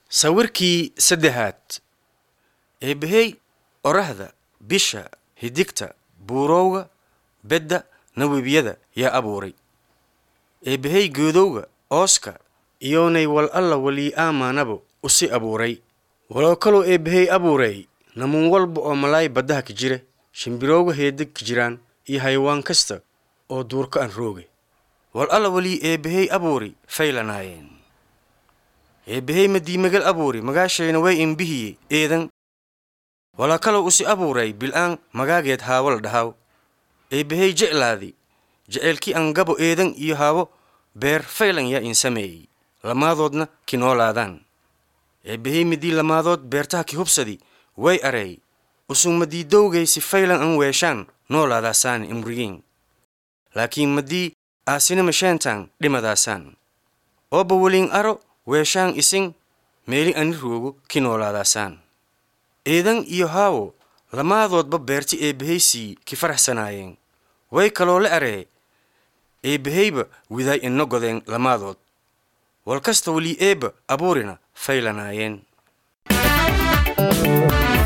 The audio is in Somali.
sawirkii saddexaad eebbahey orahda bisha hidigta buurowga bedda nawebiyada yaa abuuray eebbahey geedowga ooska iyoonay wal alla walii aamaanabo usi abuuray waloo kaloo eebbahey abuuray namuun walba oo malaay baddaha ka jira shimbirowga heedeg ka jiraan iyo haywaan kasta oo duurka an rooge wal alla walii eebbahey abuuri faylanaayeen eebbahey madiimagal abuuri magaashayna way imbihiye eedan walaa kaloo usi abuuray bil'aan magaageed haawo la dhahaw eebbahey jeclaadi jeceylkii an gabo eedan iyo haawo beer faylan yaa in sameeyey lamaadoodna ki noolaadaan eebbahey midii lamaadood beertaha ki hubsadi way areey usug madiidowgay si faylan an weeshaan noolaadaasaan imrigiin laakiin madii aasina masheentaan dhimadaasaan ooba weliin aro weeshaan isin meeli ani roogo ki noolaadaasaan eedan iyo haawo lamaadoodba beerti eebbahaysii ki faraxsanaayeen way kaloo la aree eebbahayba widaay ina godeen lamaadood wal kasta welii eebba abuurina faylanaayeen